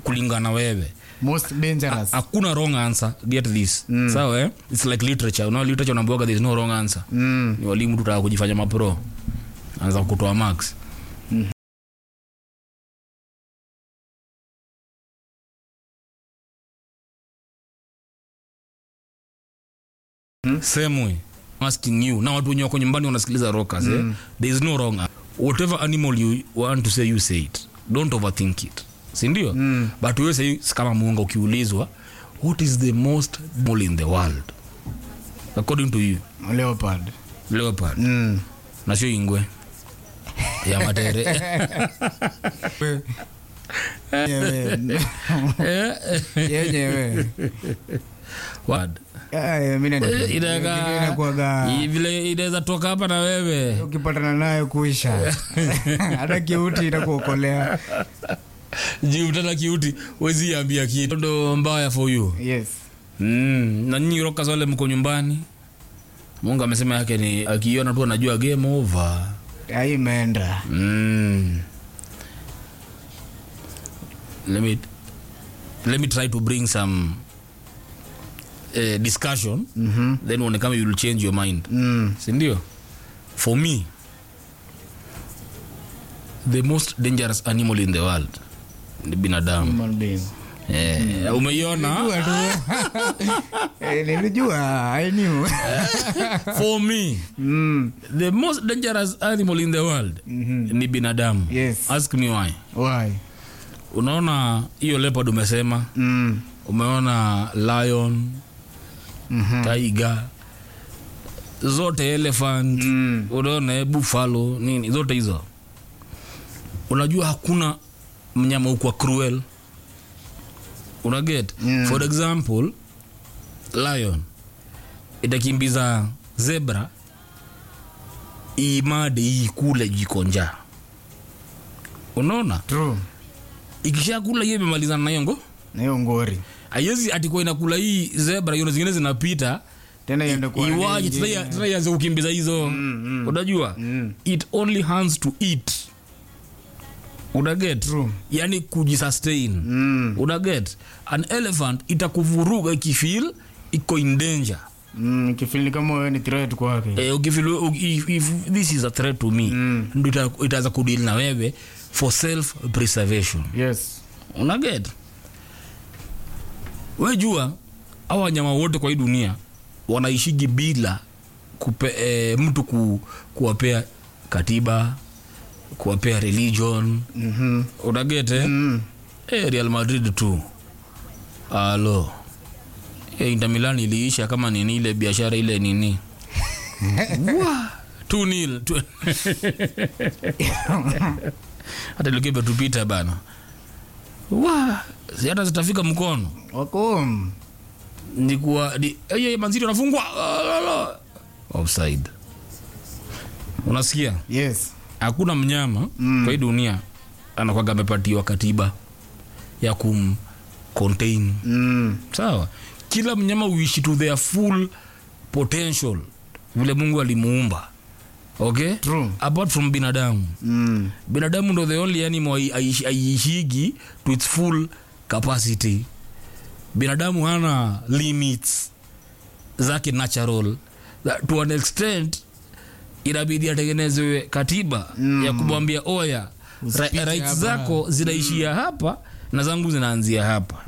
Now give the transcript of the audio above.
kulingana wewe most dangerous hakuna wrong answer get this mm. sawa eh? its like literature unaona literature unaambiwaga there is no wrong answer mm. ni walimu tutaka kujifanya mapro anza kutoa max same way I'm asking you na watu wenye wako nyumbani wanasikiliza rockers eh? there is no wrong answer. whatever animal you want to say you say it don't overthink it sindio mm. but wewe say kama muunga ukiulizwa what is the most animal in the world according to you leopard leopard mm. na sio ingwe ya matere yenyewe yenyewe Word. Eh, mi nani- Eh, inaka- inakuwaga i- vile inaweza toka hapa na wewe ukipatana nayo kuisha hata kiuti itakuokolea juu tena kiuti wezi ambia kitu ndo mbaya for you yes mm. na nyinyi rokas wale mko nyumbani mungu amesema yake ni akiona tu anajua game over ai imeenda mm. let me let me try to bring some uh, discussion Mhm. then uone kama you will change your mind Mm. sindio for me the most dangerous animal in the world ni binadamu Human being. eh, umeiona Nilijua tu. Eh, nilijua I knew. for me Mm. the most dangerous animal in the world Mhm. ni binadamu Yes. ask me why Why? unaona hiyo leopard umesema Mm. umeona lion Mhm. tiger zote elephant Mm. unaona eh, buffalo nini zote hizo unajua hakuna mnyama ukwa cruel unaget Mm. for example lion itakimbiza zebra imade hii kule jikonja unaona True. ikishakula hiyo imemalizana na hiyo ngo na hiyo ngori aiwezi atikuwa inakula hii zebra hiyo zingine zinapita tena iende kwa iwaje nyingine. tena tena ianze kukimbiza hizo mm. unajua Mm. it only hands to eat unaget True. yani kujisustain Mm. unaget an elephant itakuvuruga ikifil iko in danger Mm, kifili kama wewe ni threat kwake eh, ukifeel u- if, if this is a threat to me Mm. ndo ita- itaanza kudil na wewe for self preservation yes unaget wejua au wanyama wote kwa hii dunia wanaishigi bila kupe, e, mtu ku, kuwapea katiba kuwapea religion Mhm. unaget eh? Mm. e, real madrid tu alo e, inter milan iliisha kama nini ile biashara ile nini Wa, two nil tu- hata ilikuwa imetupita bana wa si hata zitafika mkono wako nikuwa ni hey, manziri anafungwa Alala. offside unasikia yes hakuna mnyama mm. kwa hii dunia anakwaga amepatiwa katiba ya kum contain mm. sawa kila mnyama uishi to their full potential vile mungu alimuumba okay True. apart from binadamu Mm. binadamu ndo the only animal ai- aishi- aiishigi to its full capacity binadamu hana limits zake natural That to an extent inabidi atengenezewe katiba mm. ya kumwambia oya ra- Usipite rights hapa." zako zinaishia hapa na zangu zinaanzia hapa